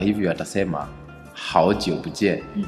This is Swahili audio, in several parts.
hivyo atasema haoji bujie Mm.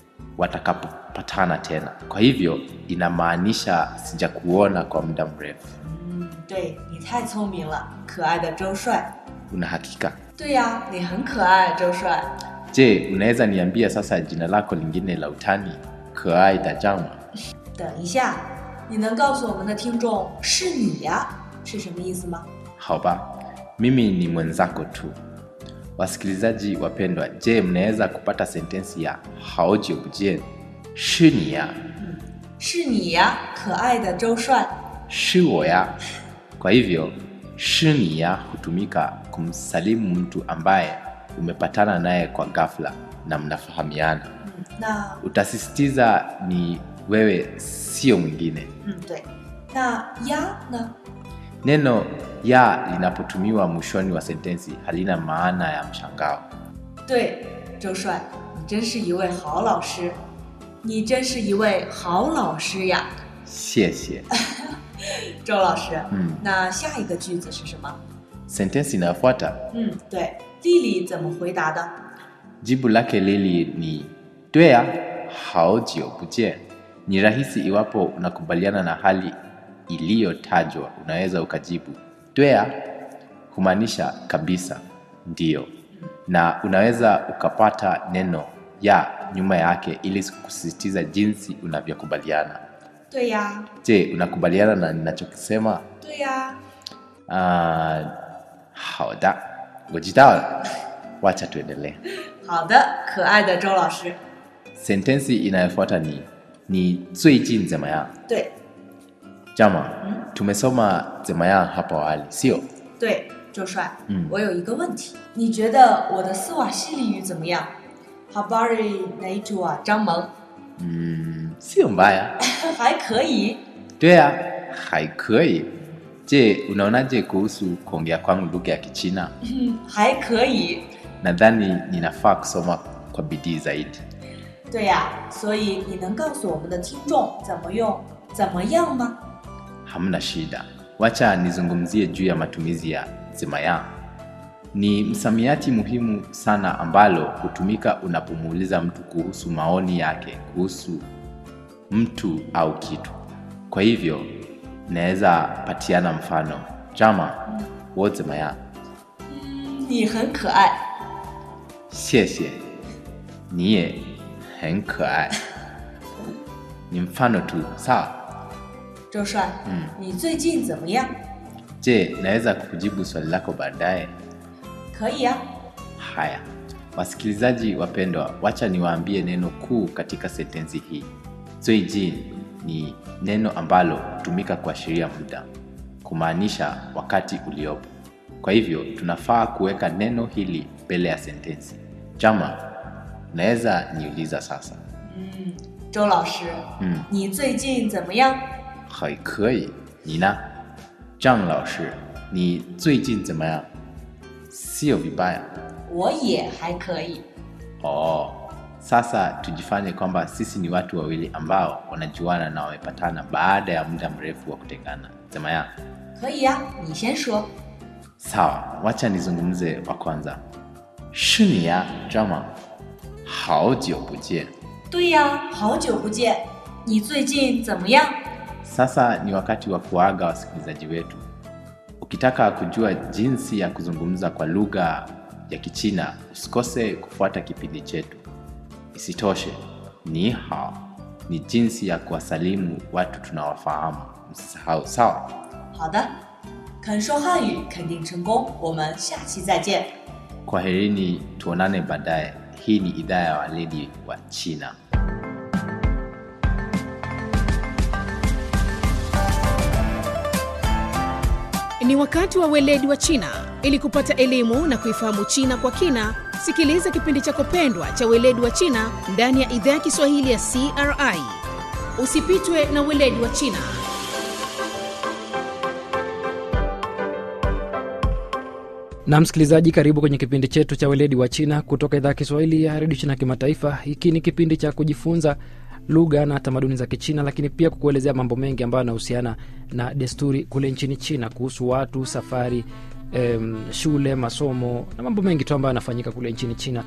watakapopatana tena kwa hivyo inamaanisha sijakuona kwa muda mrefu 嗯，对你太聪明了，可爱的周帅。 una hakika 对呀，你很可爱，周帅。 je unaweza niambia sasa jina lako lingine la utani keai dajama 等一下，你能告诉我们的听众是你呀是什么意思吗？ haba mimi ni mwenzako tu wasikilizaji wapendwa je mnaweza kupata sentensi ya haoji bujie shini ya 是你呀，可爱的周帅。 shiwo ya kwa hivyo shini ya hutumika kumsalimu mtu ambaye umepatana naye kwa ghafla na mnafahamiana 嗯，那 utasisitiza ni wewe sio mwingine 嗯对，那呀呢？ neno ya linapotumiwa mwishoni wa sentensi halina maana ya mshangao 对，周帅，你真是一位好老师，你真是一位好老师呀， 谢谢周老师。 嗯那下一个句子是什么？ sentensi inayofuata 嗯，对，丽丽怎么回答的？ jibu lake lili ni dwea haojio bujie ni rahisi iwapo unakubaliana na hali iliyotajwa unaweza ukajibu dwea humaanisha kabisa ndiyo na unaweza ukapata neno ya nyuma yake ili kusisitiza jinsi unavyokubaliana 对呀， je unakubaliana na ninachokisema 对呀。 uh, 好的我知道了 wacha tuendelee 好的，可爱的周老师。 sentensi inayofuata ni ni 最近怎么样对 jama Mm. tumesoma 怎么样 hapo awali sio 对，周帅， 嗯我有一个问题，你觉得我的斯瓦西里语怎么样？Habari naitwa 张萌， mm, sio mbaya 还可以。 dwea haikoi je unaonaje kuhusu kuongea kwangu lugha ya kichina 嗯，还可以。 nadhani ninafaa kusoma kwa bidii zaidi 对呀，所以你能告诉我们的听众怎么用“怎么样”吗？ hamna shida wacha nizungumzie juu ya matumizi ya zimaya ni msamiati muhimu sana ambalo hutumika unapomuuliza mtu kuhusu maoni yake kuhusu mtu au kitu kwa hivyo naweza patiana mfano jama wo zimaya 嗯，你很可爱。 谢谢你也很可爱 ni mfano tu sawa 周帅， 嗯你最近怎么样？ je naweza kukujibu swali lako baadaye 可以呀、 Haya, wasikilizaji wapendwa, wacha niwaambie neno kuu katika sentensi hii. 最近 ni neno ambalo hutumika kuashiria muda, kumaanisha wakati uliopo. Kwa hivyo tunafaa kuweka neno hili mbele ya sentensi. Jama, unaweza niuliza sasa? 嗯，周老师， 嗯， 你最近怎么样？ 还可以，你呢？张老师，你最近怎么样？Sio vibaya. 我也还可以。 Oh, sasa tujifanye kwamba sisi ni watu wawili ambao wanajuana na wamepatana baada ya muda mrefu wa kutengana. Sema ya 可以呀、你先说。 sawa, wacha nizungumze wa kwanza. 是你呀，张吗？好久不见。 对呀，好久不见，你最近怎么样？ Sasa ni wakati wa kuaga wasikilizaji wetu. Ukitaka kujua jinsi ya kuzungumza kwa lugha ya Kichina, usikose kufuata kipindi chetu. Isitoshe, ni hao ni jinsi ya kuwasalimu watu tunawafahamu. Msisahau, sawa? 好的，肯说汉语肯定成功，我们下期再见。 Kwaherini, tuonane baadaye. Hii ni idhaa ya waledi wa China. Ni wakati wa weledi wa China. Ili kupata elimu na kuifahamu China kwa kina, sikiliza kipindi chako pendwa cha weledi wa China ndani ya idhaa ya Kiswahili ya CRI. Usipitwe na weledi wa China. na msikilizaji karibu kwenye kipindi chetu cha weledi wa china kutoka idhaa ya kiswahili ya redio china kimataifa hiki ni kipindi cha kujifunza lugha na tamaduni za kichina lakini pia kukuelezea mambo mengi ambayo yanahusiana na desturi kule nchini china kuhusu watu safari em, shule masomo na mambo mengi tu ambayo yanafanyika kule nchini china